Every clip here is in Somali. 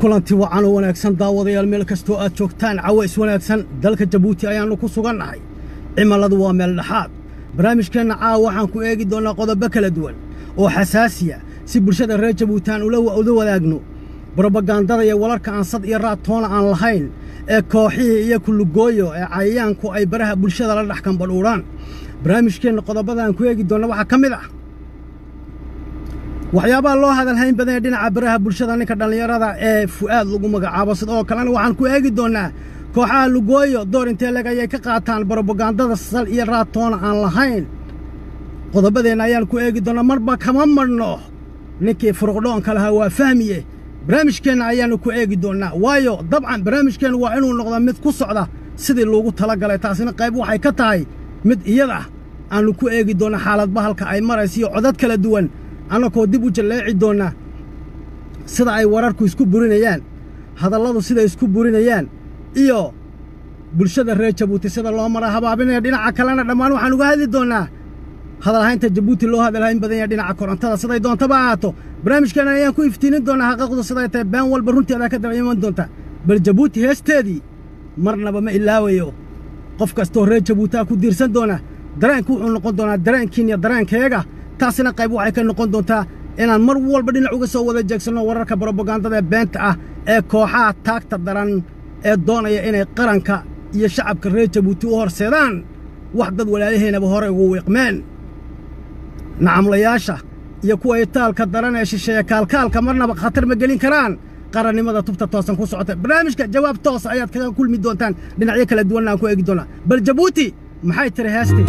kulanti wacan oo wanaagsan daawadayaal meel kastoo aad joogtaan caways wanaagsan dalka jabuuti ayaannu ku sugannahay cimiladu waa meel dhexaad barnaamijkeenna caawa waxaan ku eegi doonnaa qodobo kala duwan oo xasaasiya si bulshada reer jabuuti aan ula wadaagno brobagandada iyo walarka aan sad iyo raad toona aan lahayn ee kooxihii iyo kullugooyo ee cayayaanku ay baraha bulshada la dhex kambadhuudhaan barnaamijkeenna qodobada aan ku eegi doonna waxaa ka mid ah waxyaabaha loo hadalhayn badan ee dhinaca baraha bulshada ninka dhallinyarada ee fu'aad lagu magacaabo sidoo kalena waxaan ku eegi doonnaa kooxaha lugooyo door intee leg ayay ka qaataan brobagandada sal iyo raad toona aan lahayn qodobadeenna ayaan ku eegi doonnaa marba kama marhno ninkii furuqdhoonka lahaa waa fahmiye barnaamijkeenna ayaannu ku eegi doonnaa waayo dabcan barnaamijkeennu waa inuu noqdaa mid ku socda sidii loogu tala galay taasina qayb waxay ka tahay mid iyada ah aannu ku eegi doonna xaaladba halka ay maraysa iyo codad kala duwan annakoo dib u jalleeci doonna sida ay wararku isku burinayaan hadalladu siday isku burinayaan iyo bulshada reer jabuuti sida loo mara habaabinaya dhinaca kalena dhammaan waxaan uga hadli doonnaa hadalhaynta jabuuti loo hadalhayn badan yahay dhinaca korontada siday doontaba ahaato barnaamijkeenna ayaan ku iftiinin doonnaa xaqiiqdu siday tahay been walba runteedaa ka daba iman doonta bal jabuuti heesteedii marnaba ma ilaawayo qof kastoo reer jabuutaa ku diirsan doona dareenku wuxuu noqon doonaa dareenkiin iyo dareenkeega taasina qayb waxay ka noqon doontaa inaan mar walba dhinac uga soo wada jeegsanno wararka brobagandada ee beenta ah ee kooxaha taagta daran ee doonaya inay qaranka iyo shacabka reer jabuuti u horseedaan wax dad walaalaheennaba horey ugu wiiqmeen nacamlayaasha iyo kuwa itaalka daran ee shisheeya kaalkaalka marnaba khatar ma gelin karaan qarannimada tubta toosan ku socota barnaamijka jawaab toos ayaad kaga kulmi doontaan dhinacyo kala duwanna aan ku eegi doonnaa bal jabuuti maxay tiri heestii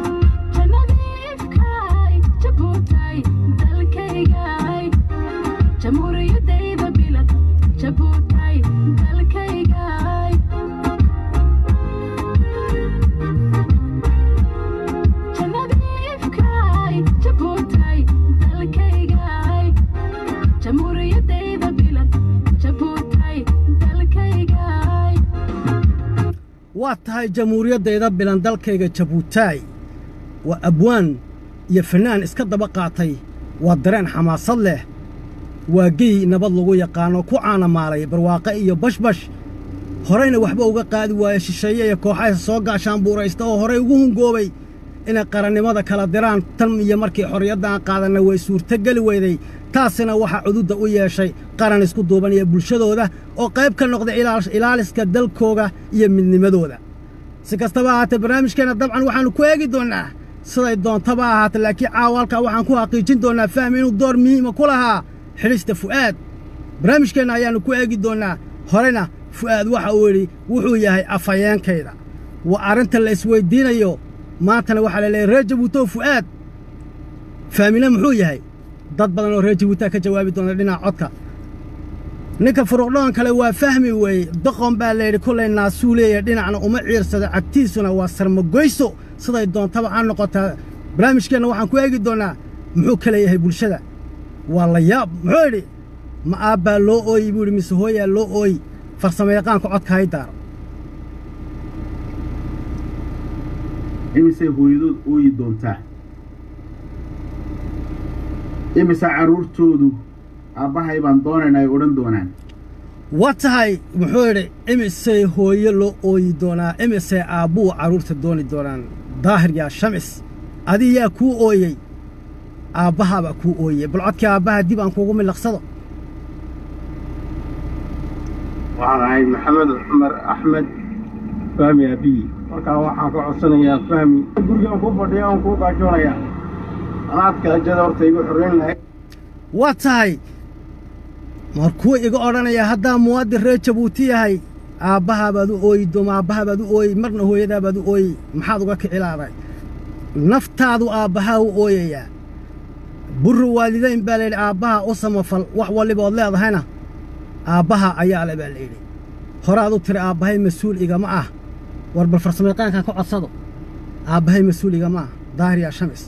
waa tahay jamhuuriyaddayda bilan dalkayga jabuutaay waa abwaan iyo fannaan iska daba qaatay waa dareen xamaasad leh waa gey nabad lagu yaqaano ku caanamaalay barwaaqe iyo bashbash horayna waxba uga qaadi waaye shisheeye iyo kooxahaysa soo gaashaan buuraysta oo horay ugu hungoobay inay qarannimada kala diraan tan iyo markii xorriyadda aan qaadanna way suurtogeli weyday taasina waxaa cududda u yeeshay qaran isku duubanaya bulshadooda oo qayb ka noqda ilaaliska dalkooga iyo midnimadooda si kastaba ahaatee barnaamijkeenna dabcan waxaannu ku eegi doonnaa siday doontaba ahaatee laakiin caawa halkaa waxaan ku xaqiijin doonnaa fahmi inuu door muhiima ku lahaa xidhista fu'aad barnaamijkeenna ayaannu ku eegi doonnaa horena fu'aad waxa uu yidhi wuxuu yahay afhayeenkayda waa arrinta la isweyddiinayo maantana waxaa la leeyahy reer jabuutow fu'aad fahmina muxuu yahay dad badan oo reer jabuutaa ka jawaabi doona dhinaca codka ninka furuqdhoon kale waa fahmi weeye doqon baa layidhi kollay naasuu leeyahay dhinacna uma ciirsado cagtiisuna waa sarmagoyso siday doontaba aan noqotaa barnaamijkeenna waxaan ku eegi doonnaa muxuu ka leeyahay bulshada waa la yaab muxuu yidhi ma aabbaa loo ooyi buu yidhi mise hooyaa loo ooyi farsamayaqaanka codka hay daaro imisay hooyadood ooyi doontaa imise carruurtoodu aabbahay baan doonaynaa ay odhan doonaan wa tahay muxuu yidhi imisay hooyo loo ooyi doonaa imisay aabbuu carruurta dooni doonaan daahir yaa shamis adi yaa kuu ooyey aabbahaabaa kuu ooyey bal codkii aabbaha dib aan kuugu milaqsado waxaan ahay maxamed cumar axmed fahmi abiyi markaa waxaan ka codsanayaa fahmi gurigaan kuu fadhiya aan kuu gaajoonayaa anaadka ajada horta igu xorrayn lahayd waa tahay markuu iga odhanayaa haddaa muwaadin reer jabuuti yahay aabbahaabaad u ooyi dooma aabbahaabaad u ooyi marna hooyadaabaad u ooyi maxaad uga kicilaaday naftaadu aabbahaa u ooyayaa burru waalidayn baa layidhi aabbaha u samafal wax wallibood leedahayna aabbaha ayaa le baa layidhi horaad u tiri aabbahay mas-uul igama ah war bal farsamayaqaankan ka codsado aabbahay mas-uul igama ah daahir yaa shamis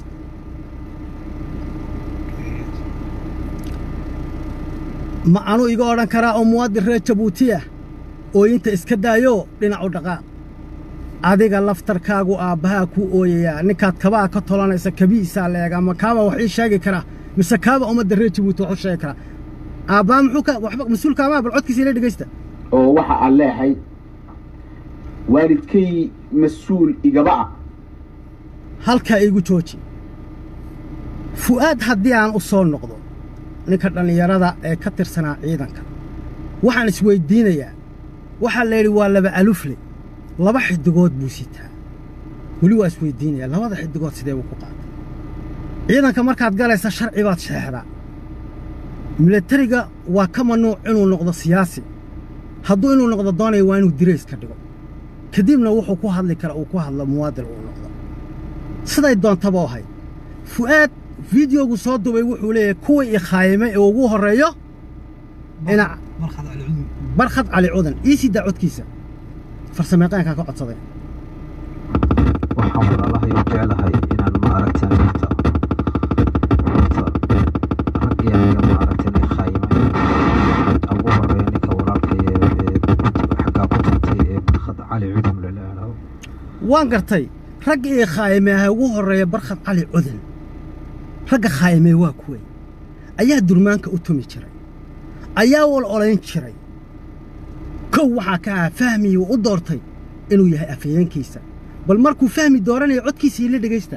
ma anuu iga odhan karaa oo muwaadin reer jabuutiya ooyinta iska daayoo dhinac u dhaqaaq adiga laftarkaagu aabbahaa kuu ooyayaa ninkaad kabaa ka tolanaysa kabiisaa leeg ama kaaba wax ii sheegi kara mise kaaba ummadda reer jabuuti wax u sheegi kara aabbaa muxuu ka waxba mas-uulkaamaa bal codkiisa ila dhegaysta oo waxa aan leeyahay waalidkay mas-uul igaba ah halkaa iigu jooji fu'aad haddii aan u soo noqdo ninka dhallinyarada ee ka tirsanaa ciidanka waxaan isweyddiinayaa waxaa la yidhi waa laba alufle laba xiddigood buu sitaa weli waa isweyddiinayaa labada xiddigood sidee buu ku qaatay ciidanka markaad galaysa sharci baad sheexdaa milatariga waa ka mamnuuc inuu noqdo siyaasi hadduu inuu noqdo doonaya waa inuu dirayska dhigo kadibna wuxuu ku hadli kara uu ku hadlo muwaadin uu noqdo siday doontaba ahayd fu'aad fideogu soo dubay wuxuu leeyahay kuwii ikhaayimay ee ugu horreeyo dhinac barkhad cali cudan ii sii daa codkiisa farsameeqaankaa ka codsaday waxaan walaalahay u jeclahay inaan ma aragtan horta horta raggii aniga ma aragtan ee khaayimay ugu horeeya ninka walaalkay ee xaggaa ku tagtay ee barkhad cali cudum lalaalaho waan gartay ragga ii khaayimay aha ugu horreeya barkhad cali cudan ragga khaayimay waa kuway ayaa durmaanka u tumi jiray ayaa wal olayn jiray kow waxaa ka ahaa fahmii uu u doortay inuu yahay afhayeenkiisa bal markuu fahmi dooranayo codkiisa ila dhegaysta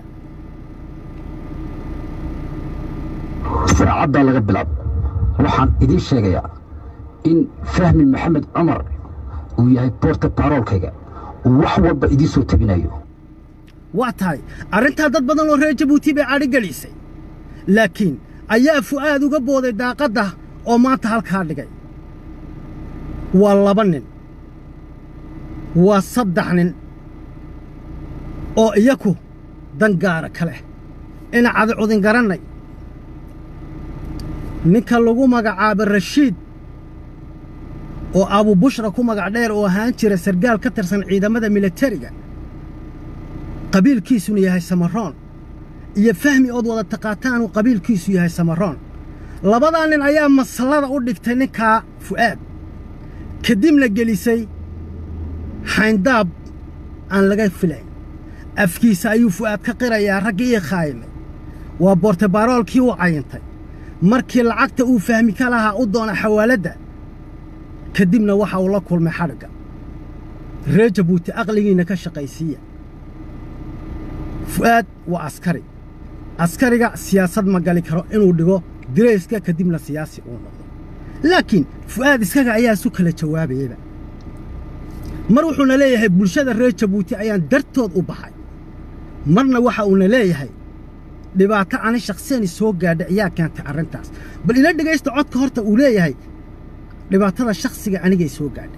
saacaddaa laga bilaabo waxaan idiin sheegayaa in fahmi maxamed cumar uu yahay boorta baroolkayga uu wax walba idiin soo tabinayo waa tahay arrintaa dad badan oo reer jabuuti bay cadhi gelisay laakiin ayaa fu'aad uga booday daaqadda oo maanta halkaa dhigay waa laba nin waa saddex nin oo iyaku dan gaara ka leh ina cadi cudin garannay ninka lagu magacaabo rashiid oo abubushra ku magac dheer oo ahaan jira sargaal ka tirsan ciidamada milatariga qabiilkiisuna yahay samaroon iyo fahmi ood wada taqaataanuu qabiilkiisu yahay samaroon labadaa nin ayaa maslada u dhigtay ninkaa fu'aad kadibna gelisay xayndaab aan laga filayn afkiisa ayuu fu'aad ka qirayaa raggii ii khaayimay waa boortebaroolkii u cayintay markii lacagta uu fahmi ka lahaa u doona xawaaladda kadibna waxa uu la kulmay xadhigga reer jabuuti aqligiinna ka shaqaysiiya fu'aad waa askari askariga siyaasad ma gali karo inuu dhigo dirayska kadibna siyaasi uu noqdo laakiin fu'aad iskaga ayaa isu kala jawaabayeyba mar wuxuuna leeyahay bulshada reer jabuuti ayaan dartood u baxay marna waxa uuna leeyahay dhibaato ani shakhsiyani soo gaadha ayaa keentay arrintaas bal ila dhegaysta codka horta uu leeyahay dhibaatada shakhsiga anigay soo gaadhay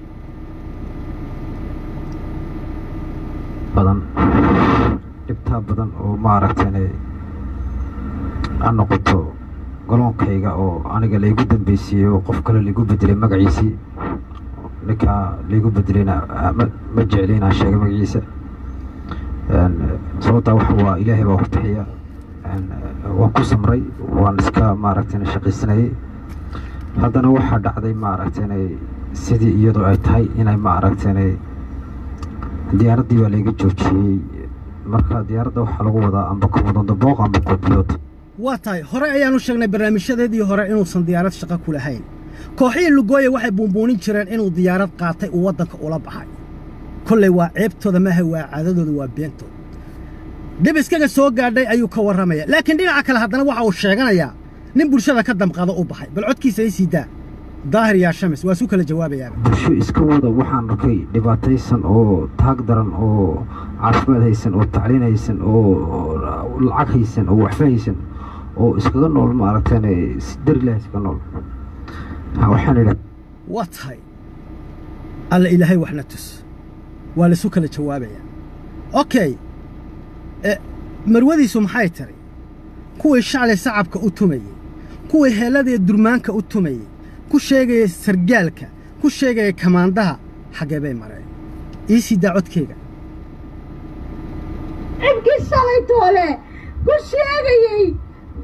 badan dhibtaa badan oo maaragtane ha noqoto goloonkayga oo aniga laygu dambaysiiyey oo qof kale laygu bedelay magaciisii ninkaa laygu bedelayna ma jecli inaan sheega magaciisa sababtaa wax waa ilaahay baa ku bixiya waan ku samray waan iska maaragtane shaqaysanayay haddana waxaa dhacday maaragtane sidii iyadoo ay tahay inay maaragtane diyaaraddii baa layga joojiyey marka diyaaradda waxaa lagu wadaa amba komodoondabooq amba koobiyood waa tahay hore ayaanu sheegnay barnaamijyadeedii hore inuusan diyaarad shaqo ku lahayn kooxihii lugooya waxay buunbuunin jireen inuu diyaarad qaatay uu waddanka ula baxay kollay waa ceebtooda maaha waa caadadooda waa beentood dhib iskaga soo gaadhay ayuu ka warramaya laakiin dhinaca kale haddana waxa uu sheeganayaa nin bulshada ka damqado u baxay bal codkiisa ii sii daa daahir yaa shamis waa isu kala jawaabayaaba bulsho iska wada waxaan arkay dhibaataysan oo taag daran oo caafimaad haysan oo tacliin haysan oo lacag haysan oo waxfa haysan oo iskaga nool maaragtane si darilah iskaga nool waxaan idha waa tahay alla ilaahay waxna tus waa laisu kala jawaabayaa okay marwadiisu maxay tiri kuwii shacli sacabka u tumayey kuwii heelladii durmaanka u tumayey ku sheegaya sargaalka ku sheegaya kamaandaha xaggee bay mareen ii sii daa codkeyga cinkii shalay toole ku sheegayey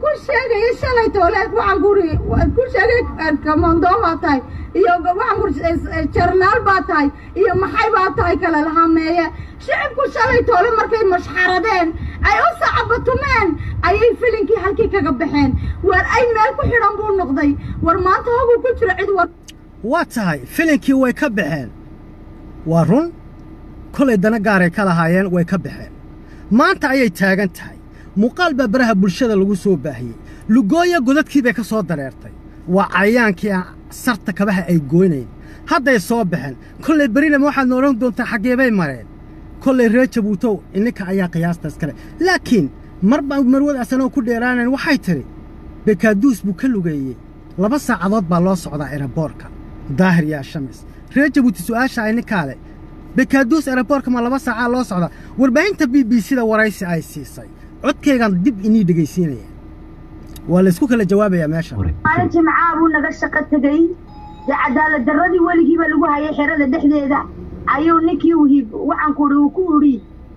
ku sheegaya shalay tooleed waxaan kuri ku sheegay kamondoon tahay iyo waxaan kuri jarnaal baa tahay iyo maxay baa tahay kala lahameeye shicibku shalay toole markay mashxaradeen ay u sacabatumeen ayay filinkii halkii kaga baxeen war ay meel ku xidhan buu noqday war maanta hoguu ku jiro cid war waa tahay filinkii way ka baxeen waa run kolay dana gaaray ka lahaayeen way ka baxeen maanta ayay taagan tahay muuqaal baa baraha bulshada lagu soo baahiyey lugooya godadkii bay ka soo dareertay waa cayayaankii aan sarta kabaha ay gooynayn hadday soo baxeen kollay berinama waxaadna odhan doontaa xaggee bay mareen kollay reer jabuutow ininka ayaa qiyaastaas kale laakiin marba marwad asanoo ku dheeraanayn waxay tidhi bekaaduus buu ka lugeeyey laba saacadood baa loo socdaa eraboorka daahir yaa shamis reer jabuuti su'aasha ay ninkaa leh bekaaduus eraboorka ma laba saacaa loo socdaa warbaahinta b b c da waraysi ay siisay codkaygaan dib inii dhegaysiinaya waa laysku kala jawaabayaa meesha maalin jimcaa buu naga shaqo tegey dee cadaalad darradii weligiiba lagu hayay xerada dhexdeeda ayuu ninkii uhiib waxaan ku idhi uu ku idhi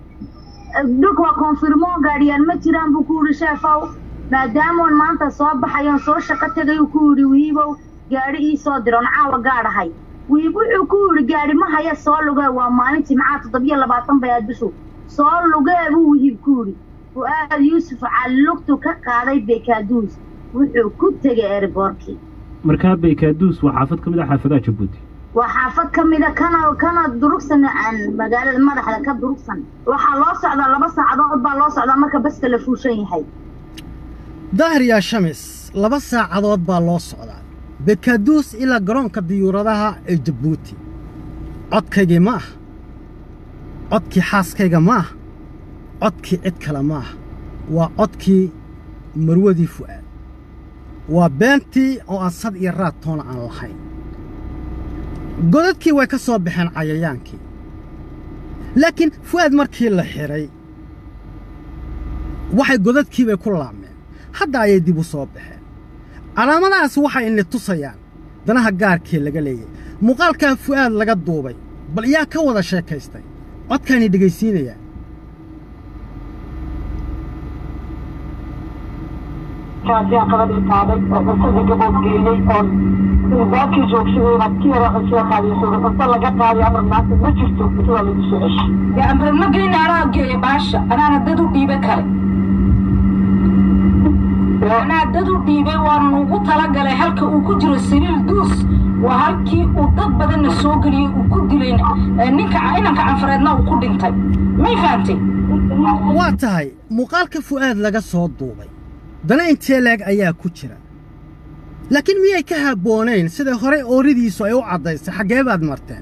dhulka waa konfirmo gaadhiyaan ma jiraan buu ku idhi sheefow maadaamoon maanta soo baxayoon soo shaqo tegay uu ku idhi wihiibow gaadhi ii soo diroon caawa gaadhahay wihiib wuxuu ku idhi gaadhi ma haya soo lugee waa maalin jimcaa toddobiyo labaatan bay aad bishu soo lugee buu wihiib ku idhi fu'aad yuusuf callugtu ka qaaday bekaaduus wuxuu ku tegay erboorkii markaa baykaaduus waa xaafad ka mid ah xaafadaha jabuuti waa xaafad ka mida kana kana durugsan aan magaalada madaxda ka durugsan waxaa loo socdaa laba saacadood baa loo socdaa marka baska la fuushan yahay daahir yaa shamis laba saacadood baa loo socdaa bekaaduus ilaa garoonka diyuuradaha ee jabuuti codkaygii ma ah codkii xaaskayga ma ah codkii cid kale ma ah waa codkii marwadii fu'aad waa beentii oo aan sad iyo raad toona aan lahayn godadkii way ka soo baxeen cayayaankii laakiin fu'aad markii la xidhay waxay godadkiibay ku laabmeen hadda ayay dib u soo baxeen calaamadahaas waxay ini tusayaan danaha gaarkii laga leeyay muuqaalkaa fu'aad laga duubay bal yaa ka wada sheekaystay codkaani dhegaysiinayaa kaasiaan qabadii qaaday oo cuntada gabood geeyey oon baakii joogsadayna ki yara cuntada qaadiyo suuga cunto laga qaadiyo amar maanta ma jirto cuntada lagu soo ceshay amar ma geyna anaa geeya baasha anaana dad u dhiibe kale anaa dad u dhiibay waa nugu talagalay halka uu ku jiro saliil duus waa halkii uu dad badanna soo geliyey uu ku dilayna ninka inanka canfareedna uu ku dhintay may fahantay waa tahay muuqaalka fu'aad laga soo duubay dana intee leeg ayaa ku jira laakiin miyay ka habboonayn sida horey ooridiisu ay u caddaysay xaggee baad marteen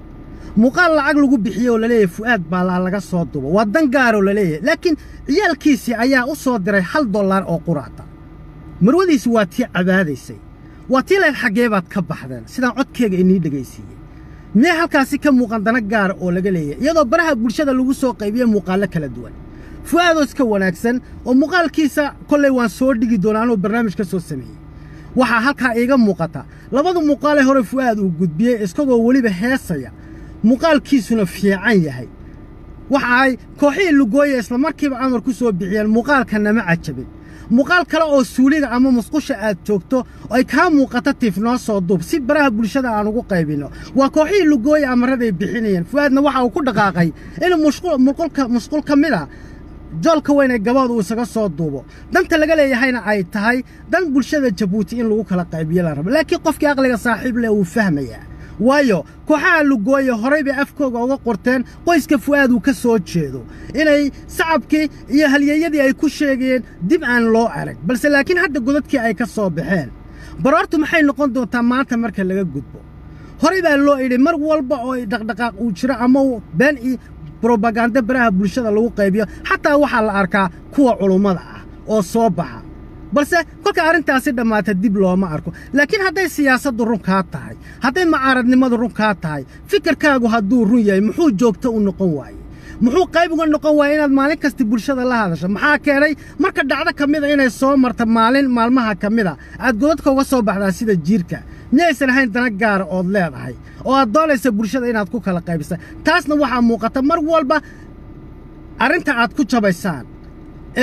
muuqaal lacag lagu bixiyey oo laleeyahay fu'aad baa laa laga soo duuba waa dan gaaroo laleeyahay laakiin ciyaalkiisii ayaa u soo diray hal dollar oo quraata marwadiisi waa tii cabaadaysay waa tii leed xaggee baad ka baxdeen sidaan codkeega inii dhegaysiiyey miyay halkaasi ka muuqan dana gaara oo laga leeyahay iyadoo baraha bulshada lagu soo qaybiye muuqaallo kala duwan fu'aadoo iska wanaagsan oo muuqaalkiisa kollay waan soo dhigi doonaa anuu barnaamij ka soo sameeyey waxaa halkaa iiga muuqata labada muuqaalee hore fu'aad uu gudbiyey isagoo weliba heesaya muuqaalkiisuna fiican yahay waxa ay kooxihii lugooya isla markiiba amar ku soo bixiyeen muuqaalkanama cajabin muuqaal kale oo suuliga ama musqusha aad joogto oo ay kaa muuqato tiif noo soo duub si baraha bulshada aan ugu qaybinno waa kooxihii lugooya amaraday bixinayeen fu'aadna waxa uu ku dhaqaaqay inuu musqul ka mid a joolka weyn ee gabood uu isaga soo duubo danta laga leeyahayna ay tahay dan bulshada jabuuti in lagu kala qaybiyo la rabo laakiin qofkii aqliga saaxiib leh wuu fahmayaa waayo kooxaha lugooya horay bay afkooga uga qorteen qoyska fu'aad uu ka soo jeedo inay sacabkii iyo halyeeyadii ay ku sheegayeen dib aan loo arag balse laakiin hadda godadkii ay ka soo baxeen baroortu maxay noqon doontaa maanta marka laga gudbo horay baa loo idhi mar walba oo dhaqdhaqaaq uu jiro ama been iyo brobaganda baraha bulshada lagu qaybiyo xataa waxaa la arkaa kuwa culummada ah oo soo baxa balse kolka arrintaasi dhammaata dib looma arko laakiin hadday siyaasaddu run kaa tahay hadday macaaradnimadu run kaa tahay fikirkaagu hadduu run yahay muxuu joogto u noqon waaye muxuu qayb uga noqon waaya inaad maalin kasta bulshada la hadasho maxaa keenay marka dhacdo ka mida inay soo marta maalin maalmaha ka mida aad godadka uga soo baxdaa sida jiirka miyaysan ahayn dana gaara ood leedahay oo aad doonaysa bulshada inaad ku kala qaybisa taasna waxaa muuqata mar walba arrinta aad ku jabaysaan eed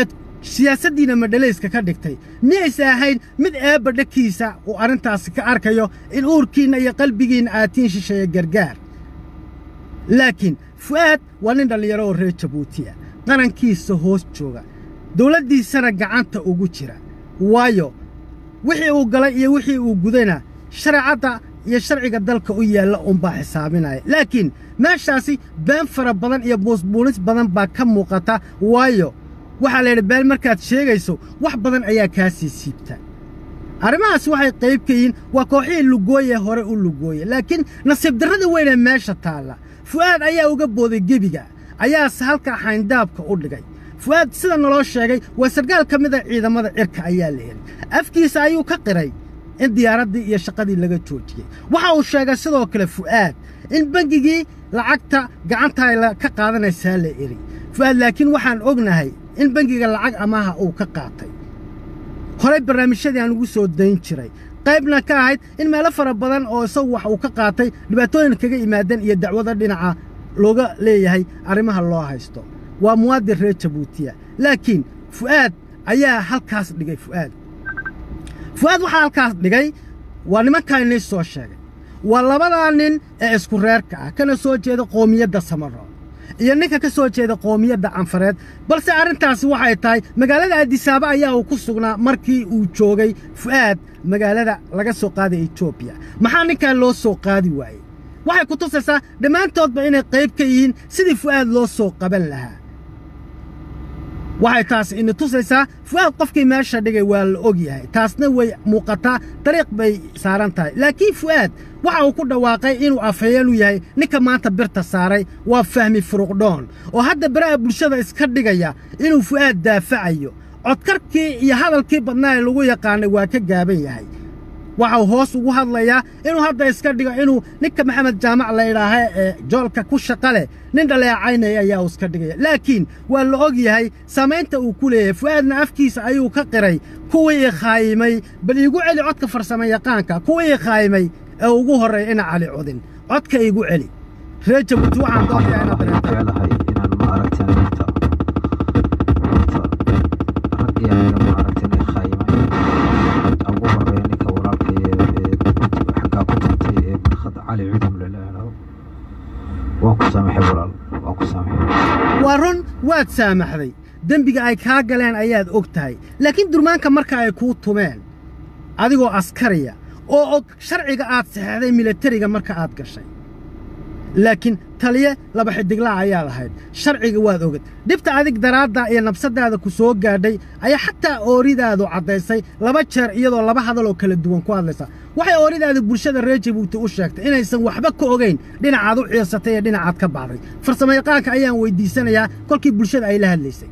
siyaasaddiina madhalayska ka dhigtay miyayse ahayn mid eebba dhakiisa uu arrintaasi ka arkayo in uurkiinna iyo qalbigiinna aatiin shisheeye gargaar laakiin fu'aad waa nin dhallinyaro oo reer jabuuti ah qarankiisa hoos jooga dawladdiisana gacanta ugu jira waayo wixii uu galay iyo wixii uu gudayna shareecadda iyo sharciga dalka u yaalla unbaa xisaabinaya laakiin meeshaasi been fara badan iyo buusbuunis badan baa ka muuqata waayo waxaa la yidhi been markaad sheegayso wax badan ayaa kaa sii siibta arrimahaas waxay qayb ka yihiin waa kooxihii lugooye hore u lugooye laakiin nasiib darrada weynee meesha taalla fu'aad ayaa uga booday gebiga ayaase halkaa xayndaabka u dhigay fu'aad sida naloo sheegay waa sarkaal ka mida ciidamada cirka ayaa la helay afkiisa ayuu ka qiray in diyaaraddii iyo shaqadii laga joojiyey waxa uu sheegay sidoo kale fu'aad in bengigii lacagta gacantaa ka qaadanaysaa la eri fu'aad laakiin waxaan ognahay in bengiga lacag amaaha uu ka qaatay horey barnaamijyadii aan ugu soo dayn jiray qaybna ka ahayd in meelo fara badan oo isagu wax uu ka qaatay dhibaatooyin kaga yimaadeen iyo dacwada dhinaca looga leeyahay arrimaha loo haysto waa muwaadin reer jabuutiya laakiin fu'aad ayaa halkaas dhigay fu'aad fu'aad waxaa halkaas dhigay waa nimankaa inii soo sheegay waa labadaa nin ee isku reerka ah kana soo jeeda qoomiyadda samaro iyo ninka ka soo jeeda qoomiyadda canfareed balse arrintaasi waxay tahay magaalada adisaaba ayaa uu ku sugnaa markii uu joogay fu'aad magaalada laga soo qaaday etoobiya maxaa ninkaa loo soo qaadi waayey waxay ku tusaysaa dhammaantoodba inay qayb ka yihiin sidii fu'aad loo soo qaban lahaa waxay taas ini tusaysaa fu'aad qofkii meesha dhigay waa la og yahay taasna way muuqataa dariiq bay saaran tahay laakiin fu'aad waxa uu ku dhawaaqay inuu afhayeen u yahay ninka maanta birta saaray waa fahmi furuqdhoon oo hadda baraha bulshada iska dhigaya inuu fu'aad daafacayo codkarkii iyo hadalkii badnaa ee lagu yaqaanay waa ka gaaban yahay waxau hoos ugu hadlayaa inuu hadda iska dhigo inuu ninka maxamed jaamac la idhaaha ee joolka ku shaqa leh nin dhaleecaynaya ayaa uu iska dhigaya laakiin waa la og yahay saamaynta uu ku leeyahay fu'aadna afkiisa ayuu ka qiray kuwii i khaayimay bal iigu celi codka farsamo yaqaanka kuwii i khaayimay ee ugu horreeya ina cali codin codka iigu celi reer jabuuti waxaan doonayaa inaad dareento jeclahay inaan ma aragteen horta horta raggii aniga ma aragteen ee khaayimay ugu horeeya ninka walaalka ee xaggaa ku tantay ee barkhad cali cudum laleeyahay waan ku saamaxay walaal waan ku saamaxay waa run waad saamaxday dembiga ay kaa galeen ayaad og tahay laakiin durmaanka marka ay kuu tumeen adigoo askariya oo og sharciga aad saxeexday milatariga marka aad gashay laakiin taliye laba xidiglaa ayaad ahayd sharciga waad ogad dhibta adig daraaddaa iyo nabsaddaada ku soo gaadhay ayaa xataa ooridaadu caddaysay laba jeer iyadoo laba hadal oo kala duwan ku hadlaysa waxay ooridaadu bulshada reer jabuuti u sheegtay inaysan waxba ka ogayn dhinacaad u ciirsatay ee dhinacaad ka baxday farsamayaqaanka ayaan weyddiisanayaa kolkii bulshada ay la hadlaysay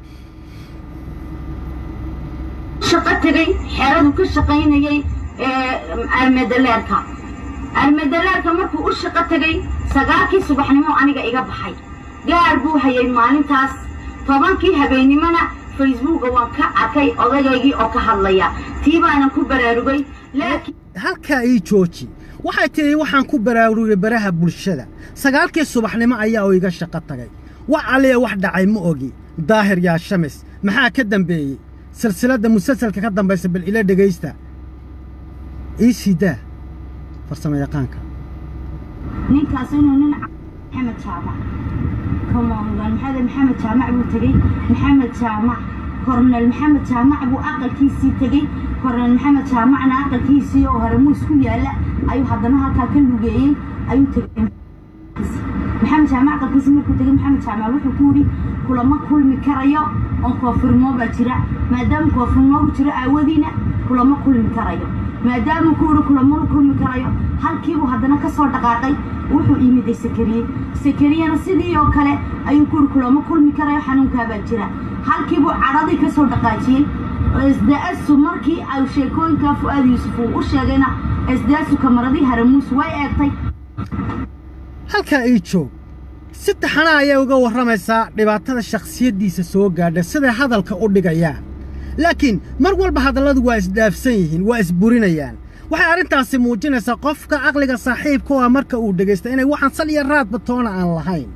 shaqo tegey xeradu ka shaqaynayay armedaleerka armedaleerka markuu u shaqo tegey sagaalkii subaxnimo aniga iga baxay gaar buu hayay maalintaas tobankii habeennimona facebooka waan ka arkay odayaygii oo ka hadlaya tii baanan ku baraarugay laakiin halkaa ii jooji waxay tidhi waxaan ku baraarugay baraha bulshada sagaalkii subaxnimo ayaa uu iga shaqo tagay wax alliya wax dhacay ma ogi daahir yaa shamis maxaa ka dambeeyey silsiladda musalsalka ka dambaysa bal ila dhegaysta ii sidaa farsamo yaqaanka ninkaas inuu nin maxamed jaamac komandan maxamed maxamed jaamac buu tegey maxamed jaamac kornel maxamed jaamac buu aqalkiisii tegey kornel maxamed jaamacna aqalkiisii oo hore muus ku yaalla ayuu haddana halkaa ka lugeeyey ayuu tegey maxamed jaamac aqalkiisii markuu tegey maxamed jaamac wuxuu ku yidhi kulama kulmi karayo oo koofirmoo baa jira maadaama koofirmoogu jiro aawadiina kulama kulmi karayo maadaama ku yidhi kulamana kulmi karayo halkiibuu haddana ka soo dhaqaaqay wuxuu yimiday sakariye sakariyena sidii oo kale ayuu ku yidhi kulama kulmi karayo xanuunkaabaa jira halkiibuu cadhadii ka soo dhaqaajiyey sda-asu markii ay sheekooyinkaa fu'aad yuusuf uu u sheegayna sda-asu kamaradii haramuus way eegtay halkaa ii joog si taxana ayay uga warramaysaa dhibaatada shakhsiyaddiisa soo gaadha siday hadalka u dhigayaan laakiin mar walba hadalladu waa isdhaafsan yihiin waa isburinayaan waxay arrintaasi muujinaysaa qofka aqliga saaxiibka waa marka uu dhegaysta inay waxaan sal iyo raadba toona aan lahayn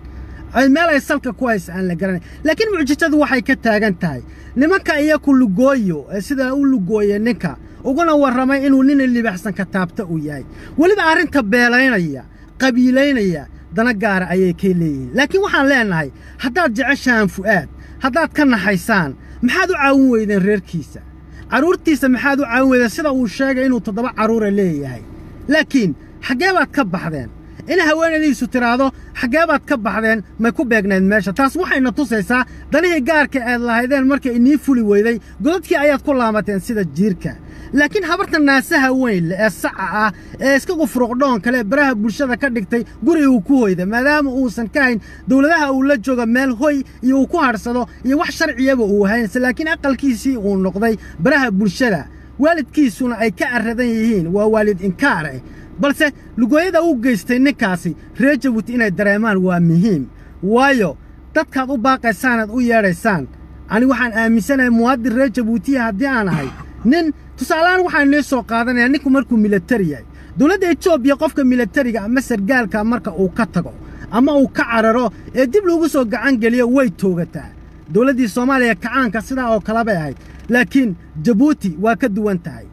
ay meel ay salka ku haysa aan la garanay laakiin mucjisadu waxay ka taagan tahay nimanka iyaku lugooyo ee sidaa u lugooye ninka uguna warramay inuu nin libaxsan ka taabta uu yahay weliba arrinta beelaynaya qabiilaynaya dana gaara ayay kay leeyihiin laakiin waxaan leennahay haddaad jeceshahaan fu'aad haddaad ka naxaysaan maxaad u caawin weydeen reerkiisa carruurtiisa maxaad u caawin weydeen sida uu sheegay inuu toddoba carruura leeyahay laakiin xaggee baad ka baxdeen in haweenaydiisu tidhaahdo xaggee baad ka baxdeen may ku beegnayd meesha taas waxayna tusaysaa danihii gaarka aad lahaydeen markay inii fuli weyday godadkii ayaad ku laamateen sida jiirka laakiin habarta naasaha weyn leh ee saca ah ee iska qufuruqdhoon kale baraha bulshada ka dhigtay guri uu ku hoyda maadaama uusan ka hayn dowladaha uu la jooga meel hoy iyo uu ku hadhsado iyo wax sharciyaba uu haynse laakiin aqalkiisii uu noqday baraha bulshada waalidkiisuna ay ka arradan yihiin waa waalid inkaar ah balse lugooyada u geystay ninkaasi reer jabuuti inay dareemaan waa muhiim waayo dadkaad u baaqaysaanaad u yeedhaysaan ani waxaan aaminsanahay muwaadin reer jabuutiya haddii aan ahay nin tusaalehaan waxaan inii soo qaadanayaa ninku markuu milatari yahay dowladda etoobiya qofka milatariga ama sargaalka marka uu ka tago ama uu ka cararo ee dib loogu soo gacan geliyo way toogataa dowladdii soomaaliya kacaanka sidaa oo kale bay ahayd laakiin jabuuti waa ka duwan tahay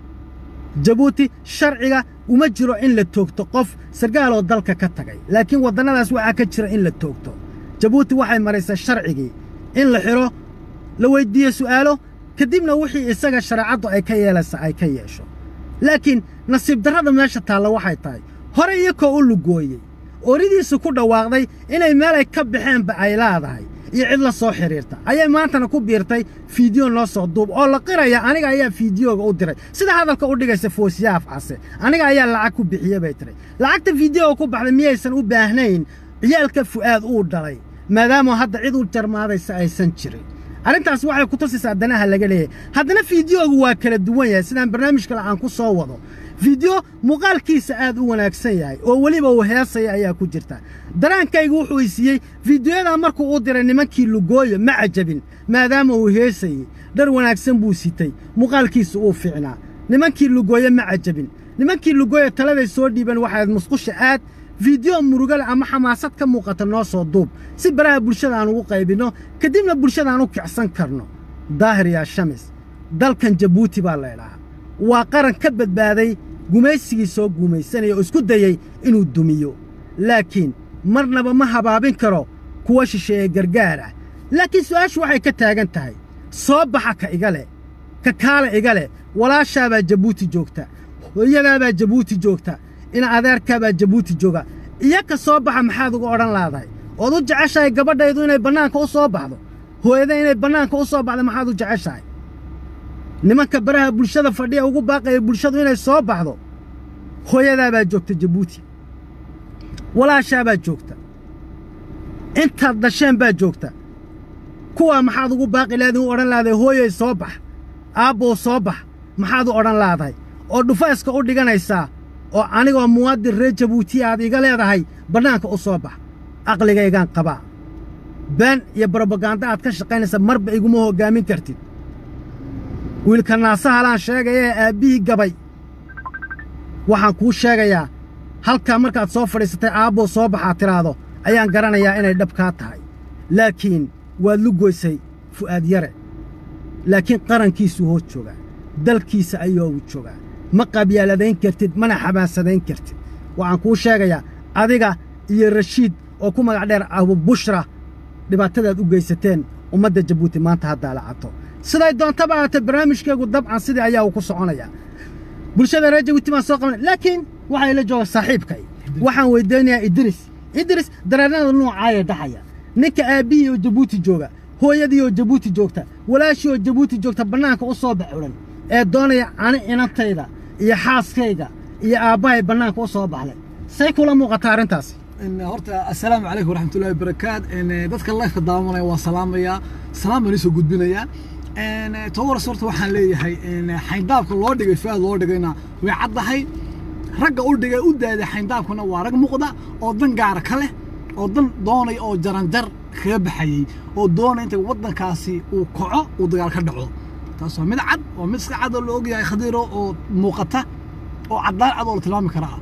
jabuuti sharciga uma jiro in la toogto qof sargaaloo dalka ka tagay laakiin waddannadaas waxaa ka jira in la toogto jabuuti waxay maraysaa sharcigii in la xidho la weyddiiyo su'aalo kadibna wixii isaga shareecaddu ay ka yeelaysa ay ka yeesho laakiin nasiib darrada meesha taalla waxay tahay hore iyakoo u lugooyey ooridiisu ku dhawaaqday inay meelay ka baxeenba ay leedahay iyo cid la soo xidhiirta ayay maantana ku biirtay fiidiyo noo soo duub oo la qiraya aniga ayaa fiidiyooga u diray sida hadalka u dhigaysa foosiyaaf case aniga ayaa lacag ku bixiye bay tiray lacagta fiidiyooga ku baxday miyaysan u baahnayn ciyaalka fu'aad uu dhalay maadaama hadda cid u jarmaadaysa aysan jirin arrintaas waxay ku tusaysaa danaha laga leeyahay haddana fiidiyoogu waa kala duwan yahay sidaan barnaamij kale aan ku soo wado fiidiyo muuqaalkiisa aad u wanaagsan yahay oo weliba uu heesaya ayaa ku jirta daraankaygu wuxuu isiiyey fiidiyoyadaa markuu u diray nimankii lugooyo ma cajabin maadaama uu heesayey dhar wanaagsan buu sitay muuqaalkiisa uu fiicnaa nimankii lugooyo ma cajabin nimankii lugooyo taladay soo dhiiban waxayd musqusha aad fiidiyo murugale ama xamaasad ka muuqata noo soo duub si baraha bulshada aan ugu qaybinno kadibna bulshada aan u kicsan karno daahir yaa shamis dalkan jabuuti baa laydhahaa waa qaran ka badbaaday gumaysigii soo guumaysanaya oo isku dayey inuu dumiyo laakiin marnaba ma habaabin karo kuwa shisheeye gargaar ah laakiin su'aashu waxay ka taagan tahay soo baxa ka iga leh ka kaale iga leh walaashaabaa jabuuti joogta hooyadaabaa jabuuti joogta ina adeerkaabaa jabuuti jooga iyo ka soo baxa maxaad uga odhan laadahay ood u jeceshahay gabadhaydu inay bannaanka u soo baxdo hooyada inay bannaanka u soo baxdo maxaad u jeceshahay nimanka baraha bulshada fadhiya ugu baaqaya bulshadu inay soo baxdo hooyadaabaa joogta jabuuti walaashaabaa joogta intaad dhasheen baa joogta kuwaa maxaad ugu baaqi laadiin u odhan laadahay hooyay soo bax aabbow soo bax maxaad u odhan laadahay oo dhufayska u dhiganaysaa oo anigoo muwaadin reer jabuuti aad iga leedahay bannaanka u soo bax aqligaygaan qabaa been iyo brobaganda aad ka shaqaynaysa marba iguma hoggaamin kartid wiilka naasahalaan sheegaya ee aabbihii gabay waxaan kuu sheegayaa halkaa markaad soo fadhiisatay aabbow soo baxaad tidhaahdo ayaan garanayaa inay dhab kaa tahay laakiin waad lugoysay fu'aad yare laakiin qarankiisuu hoos joogaa dalkiisa ayoogu joogaa ma qabyaaladayn kartid mana xamaasadayn kartid waxaan kuu sheegayaa adiga iyo rashiid oo ku magac dheer abubushra dhibaatadaad u geysateen ummadda jabuuti maanta haddaa lacato siday doontaba ahaatee barnaamijkeegu dabcan sidii ayaa uu ku soconayaa bulshada reer jabuuti baan soo qabanay laakiin waxaa ila jooga saaxiibkay waxaan weyddiinayaa idris idris dareernada noocaayee dhaxaya ninka aabbihii oo jabuuti jooga hooyadii oo jabuuti joogta walaashii oo jabuuti joogta bannaanka u soo baxulan ee doonaya ani inantayda iyo xaaskayga iyo aabbahay bannaanka u soo baxlay say kula muuqataa arrintaasi horta assalaamu calaykum waraxmatullahi wabarakaat dadka lifeka daawanaya waan salaamayaa salaam baan isoo gudbinayaa tobaras horta waxaan leeyahay xayndaabka loo dhigay fuaad loo dhigayna way caddahay ragga u dhigay u daaday xayndaabkuna waa rag muuqda oo dan gaara ka leh oo dan doonaya oo jaranjar kaga baxayey oo doonaya inta waddankaasi uu kaco uu dagaal ka dhaco taas waa mid cad oo mid iska cad oo la ogyahay khadiiro oo muuqata oo caddaan cad oo la tilmaami karaa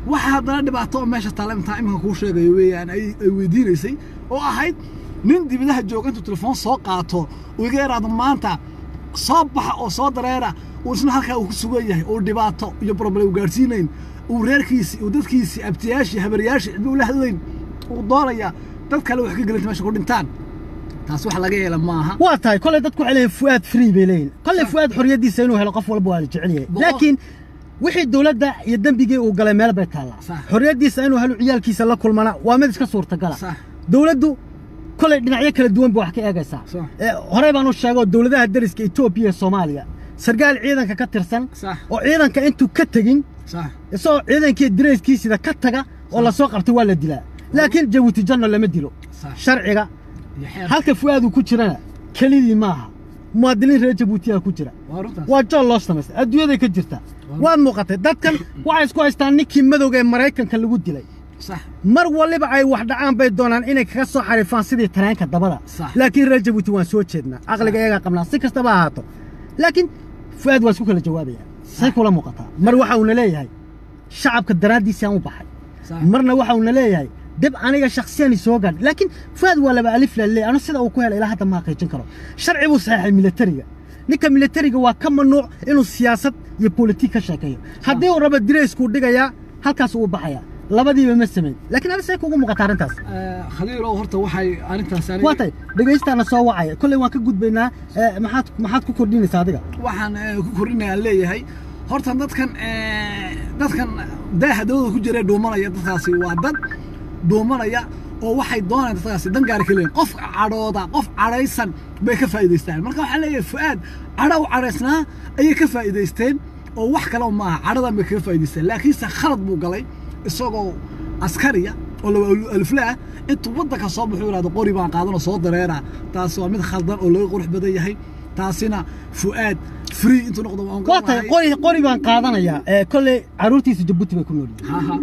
waxa haddana dhibaato oo meesha taala intaa iminka kuu sheegayo weeyaan ay ay weydiinaysay oo ahayd nin dibadaha jooga intuu telefoon soo qaato uu iga yaraado maanta soo baxa oo soo dareera uu isna halkaa uu ku sugan yahay oo dhibaato iyo problem u gaadhsiinayn uu reerkiisii uu dadkiisii abtiyaashii habaryaashii cidba ula hadlayn uu doonaya dad kale wax ka gelinta meesha ku dhintaan taas wax laga yeela maaha waa tahay kolay dadku waxay leeyihin fu'aad free bay leeyihin kolay fu'aad xorriyaddiisa inuu helo qof walba waa la jecel yahay Boqol- laakiin wixii dowladda iyo dembigii uu galay meel bay taallaa Sax. xorriyaddiisa inuu helo ciyaalkiisa la kulmana waa mid iska suurtagala Sax. dowladdu kolay dhinacyo kala duwan ba wax ka eegaysaa Sax. Ee, horey baan u sheegoo dowladaha dariska etoobiya iyo soomaaliya sargaal ciidanka ka tirsan Sax. oo ciidanka intuu ka tegin sax isagoo ciidankii dirayskiisida ka taga oo lasoo qabtay waa la dilaa laakiin jabuuti janno lama dilo Sax. sharciga iyo xeer halka fu'aad uu ku jirana kelidii maaha muwaadiniin reer jabuutiyaa ku jira waa runtaas waa jool loo samaystay adduunyaday ka jirta waad muuqatay dadkan waxay isku haystaan ninkii madowga ee maraykanka lagu dilay sax mar waliba ay wax dhacaan bay doonaan inay kaga soo xariifaan sidii tareenka dabada Sax. laakiin reer jabuuti waan soo jeednaa aqliga iyagaa qabnaa si kastaba ha ahaato laakiin fu'aad waa isku kala jawaabaya say kula muuqataa mar waxa uuna leeyahay shacabka daraaddiisaan u baxay sax marna waxa uuna leeyahay dib aniga shakhsiyani soo gaadh laakiin fuaad waa laba alif lalee anu sida uu ku helay ilaa hadda ma xaqiijin karo sharci buu saxeexay militariga ninka militariga waa ka mamnuuc inuu siyaasad iyo politik ka sheekeeyo haddii uu rabo dirayskuu dhigayaa halkaas uu baxayaa labadiiba ma samayn laakiin adi say kugu muuqata arrintaas Eh, khaliilow horta waxay arrintaas aniga- waa tay dhegaystaana soo wacaya kolley waan ka gudbaynaa eh, maxaad maxaad ku kordhinaysaa adiga waxaan eh, ku kordhinayaan leeyahay horta dadkan eh, dadkan daaha dawada ku jira ee dhuumanaya dadkaasi waa dad dhuumanaya oo waxay doonayaan dadkaasi dan gaara ka leeyihin qof cadhooda qof cadhaysan bay ka faa'iidaystaan marka waxaa leeyahay fu'aad cadho u cadhaysnaa ayay ka faa'iidaysteen oo wax kale maaha cadhadan bay kaga faa'iidaysteen laakiinse khalad buu galay isagoo askariya oo laba alifle ah intuu waddanka soo baxuu yidhahdo qori baan qaadan oo soo dareera taasi waa mid khaldan oo laga qurux badan yahay taasina fu'aad free intuu noqdo waan waa tahay qori qori baan qaadanayaa eh, kolley carruurtiisa jabuuti bay ku nool yihiin haha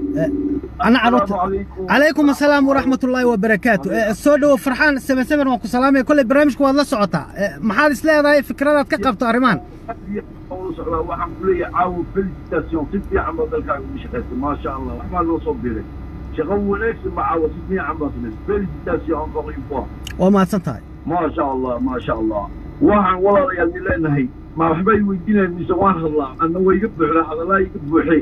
أنا عروت عليكم السلام ورحمة الله وبركاته سودو فرحان سبن سبن وكو سلامي كل برنامجك والله سعوتا محاد إسلاء ذا فكرة كقبتو أرمان waxaan ku leeyahay caawa felicitation si fiican baa dalkaaga ugu shaqaysay maasha allah waxbaa loo soo biray shaqo wanaagsan ba caawa si fiican baa samaysay felicitation encore une fois وما سنتهاي maasha allah maasha allah waxaan walaalayaal ni leenahay ma waxba i weydiinayan mise waan hadlaa anna waa iga buuxdaa hadallaa iga buuxee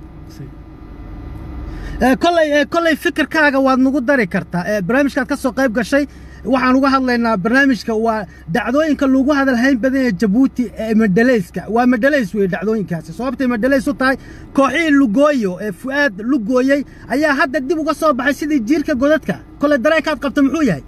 كل كل فكر كاغا واد نغو داري كرتا برنامجك كسو قيب غشاي waxaan uga hadlaynaa barnaamijka waa dhacdooyinka lagu hadalhayn badan ee jabuuti ee madhalayska waa madhalays wey dhacdooyinkaasi sababtay madhalays u tahay kooxihii lugooyo ee fu'aad lugooyey ayaa hadda dib uga soo baxay sidii jiirka godadka kole dareenkaad qabta muxuu yahay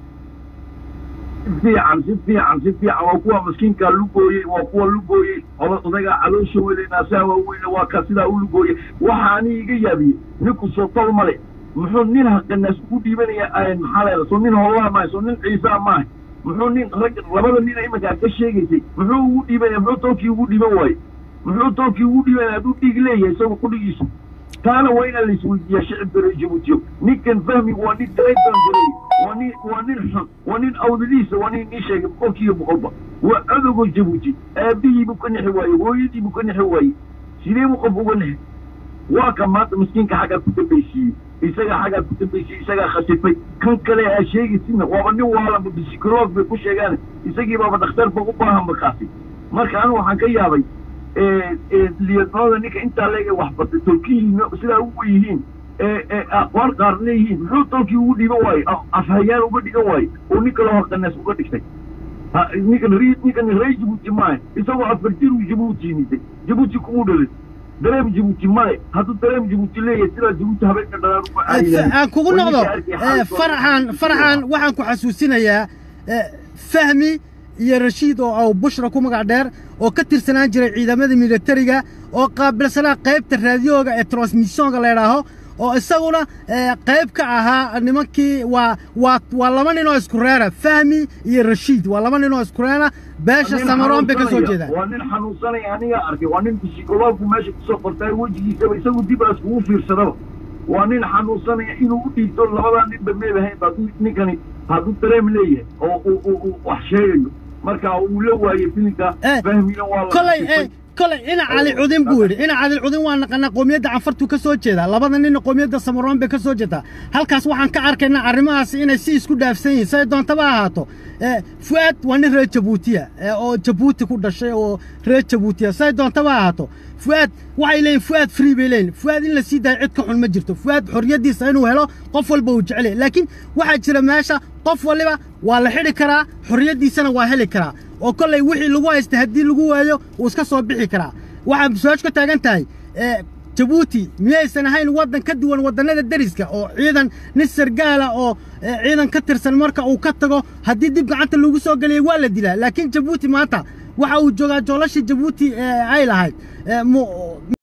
si fiican si fiican si fiican waa kuwa maskiinkaa lugooyey waa kuwa lugooyey ola odagaa caloosha weynaynaa saa waaweyne waa ka sidaa u lugooyey waxa ani iga yaabiyey ninku soo tol male muxuu nin haqanaas ugu dhiibanaya maxaa leeda soo nin howlaa maahay soo nin ciisaa maahay muxuu nin rag labada nina iminka aad ka sheegaysay muxuu ugu dhiibanaya muxuu toolkii ugu dhiiban waaye muxuu toolkii ugu dhiibanaya hadduu dhiig leeyahay isagu qudhigiisu taana waa inaan la isweydiiyaa shicibka reer jabuutiyo ninkan fahmigu waa nin trayban gareey waa nin waa nin xun waa nin awdadiisa waa nin nii sheegay boqolkiiba boqolba waa adogoo jabuuti aabihiibuu ka nixi waaye hooyadiibuu ka nixi waaye sidee buu qof uga nixi waa ka maanta miskiinka xaggaa ku dambaysiiyey isagaa xaggaa ku dambaysiiyey isagaa khasifay kan kale aa sheegaysidna waaba nin waalanba bisikoloog bay ku sheegaan isagii baaba dhakhtarba u baahan markaasi marka anigu waxaan ka yaabay liyadnooda ninka intaa leega wax bartay tolkihiina sidaa ugu yihiin aqoon qaar leeyihiin muxuu tolkii ugu dhiiban waaye afhayaan uga dhigan waaye oo nin kaloo haqanaas uga dhigtay ninkan ri ninkan rey jabuuti maaha isagoo afar jir uu jabuuti yimiday jabuuti kumuu dhalin dareem jabuuti male hadduu dareem jabuuti leeyahay sidaa jabuuti habeenka dhalaan uma aan kugu noqdo farxan farxan waxaan ku xasuusinayaa fahmi iyo rashiid oo aw bushra ku magac dheer oo ka tirsanaan jiray ciidamada militariga oo qaabilsanaa qaybta raadiyooga ee transmissionka la idhaaho oo isaguna qayb ka ahaa nimankii waa waa waa laba nin oo isku reera fahmi iyo rashiid waa laba nin oo isku reera beesha samaroon bay ka soo jeedaan waa nin xanuunsanaya aniga arkay waa nin bisikoloogku meesha kusoo qortay wejigiisaba isagu dib aas kugu fiirsadaba waa nin xanuunsanaya inuu u dhiibto labadaa ninba meebahayn hadduu ninkani hadduu dareem leeyahay oo uu wax sheegayo marka uu la waayey filinka fahmina waa kolay kole ina cali cudin buu yidhi ina cali cudin waa naqanaa qoomiyadda canfartuu ka soo jeedaa labada ninna qoomiyadda samaroon bay ka soo jeedaa halkaas waxaan ka arkaynaa arrimahaasi inay si isku dhaafsan yihiin say doontaba ha ahaato Eh, fu'aad waa nin reer jabuutiya eh, oo jabuuti ku dhashay oo reer jabuutiya say doontaba ha ahaato fu'aad waxay leeyihin fu'aad free bay leeyihin fu'aad in la sii daayo cid ka xun ma jirto fu'aad xorriyaddiisa inuu helo qof walba uu jecel yahay laakiin waxaa jira meesha qof waliba waa la xidhi karaa xorriyaddiisana waa heli karaa oo kollay wixii lagu haystay haddii lagu waayo wuu iska soo bixi karaa waxaa su-aashu ka taagan tahay eh, jabuuti miyaysan ahayn waddan ka duwan waddannada deriska oo ciidan nin sargaala oo eh, ciidan ka tirsan marka uu ka tago haddii dib gacanta lagu soo geliyay waa la dilaa laakiin jabuuti maanta waxa uu joogaa joolashii jabuuti eh, ay lahayd Eh, mu-